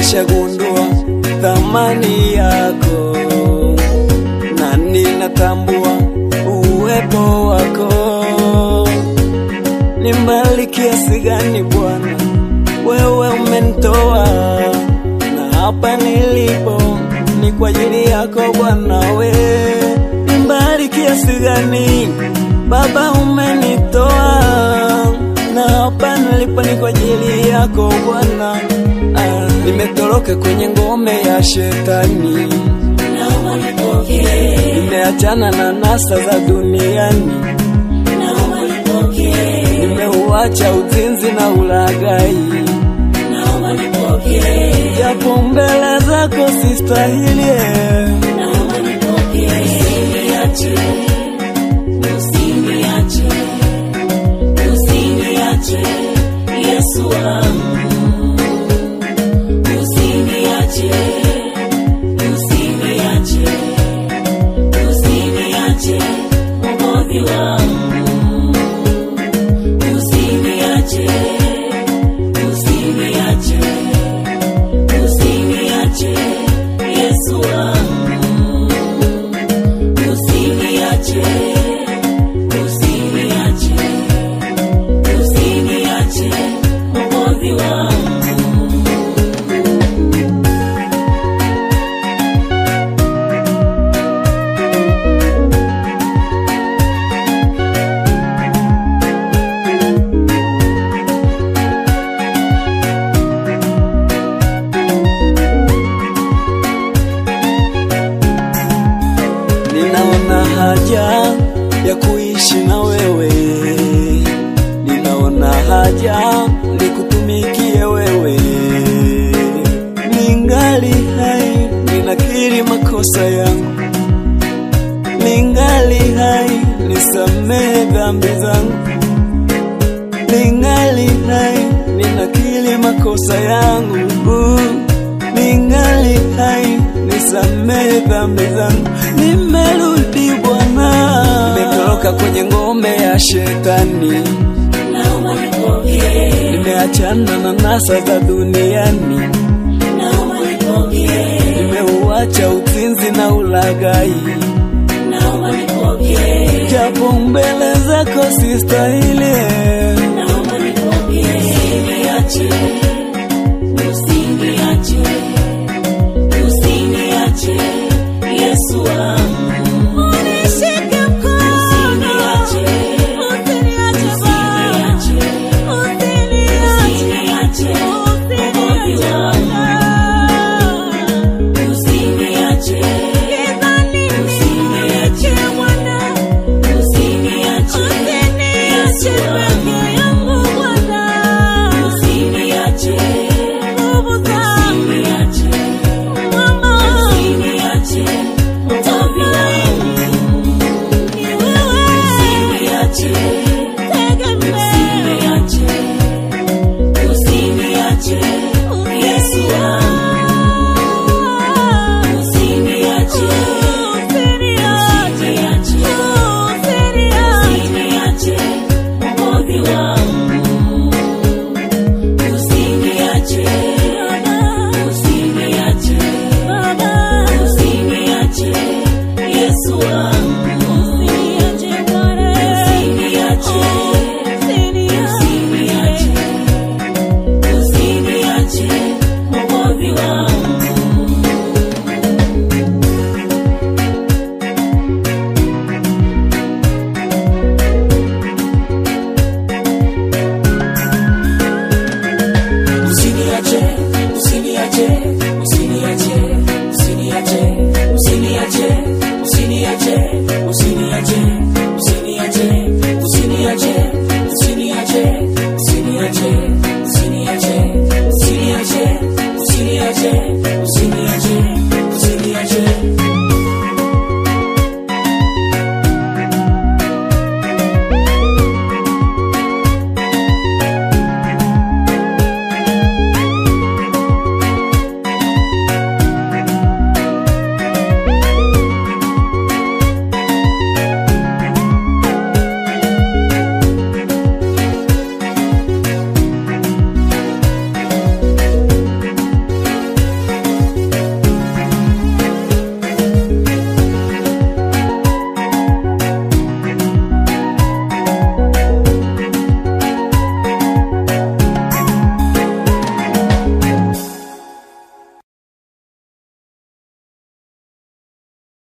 nimeshagundua thamani yako na ninatambua uwepo wako. Ni mbali kiasi gani Bwana, wewe umenitoa na hapa nilipo ni kwa ajili yako Bwana, we ni mbali kiasi gani Baba, umenitoa na hapa nilipo ni kwa ajili yako Bwana. Ah, nimetoroka kwenye ngome ya shetani, naomba nipokee, nimeachana na nasa za duniani, naomba nipokee, nimeuacha uzinzi na ulaghai, naomba nipokee, japo mbele zako sistahili. naomba nipokee. Usiniache, usiniache, usiniache, Yesu wangu. Usiniache, usiniache, usiniache, Mwokozi wangu. Usiniache, usiniache, usiniache, Yesu wangu. Usiniache, usiniache, usiniache, Mwokozi wangu. Ninaona haja ya kuishi na wewe, ninaona haja nikutumikie wewe. Ningali hai, ninakiri makosa yangu, ningali hai, nisamehe dhambi zangu, ningali hai, ninakiri makosa yangu ningali hai, nisamehe dhambi zangu, nimerudi Bwana, nimetoroka kwenye ngome ya shetani, Naomba nipokee, nimeachana na nasa za duniani, naomba nipokee, nimeuacha uzinzi na ulaghai, naomba nipokee, japo mbele zako sistahili.